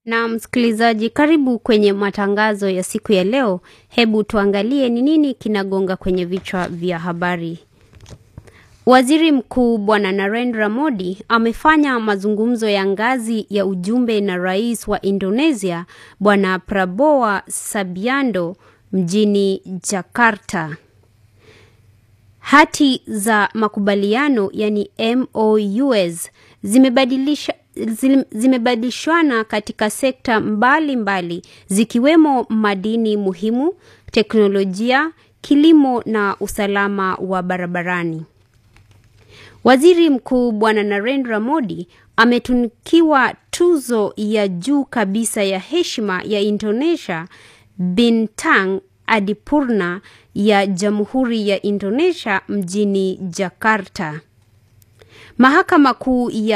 Na msikilizaji, karibu kwenye matangazo ya siku ya leo. Hebu tuangalie ni nini kinagonga kwenye vichwa vya habari. Waziri Mkuu Bwana Narendra Modi amefanya mazungumzo ya ngazi ya ujumbe na Rais wa Indonesia Bwana Prabowo Subianto mjini Jakarta. Hati za makubaliano yani MOUs zimebadilisha zimebadilishwana katika sekta mbalimbali mbali, zikiwemo madini muhimu, teknolojia, kilimo na usalama wa barabarani. Waziri Mkuu Bwana Narendra Modi ametunikiwa tuzo ya juu kabisa ya heshima ya Indonesia Bintang Adipurna ya Jamhuri ya Indonesia mjini Jakarta. Mahakama Kuu ya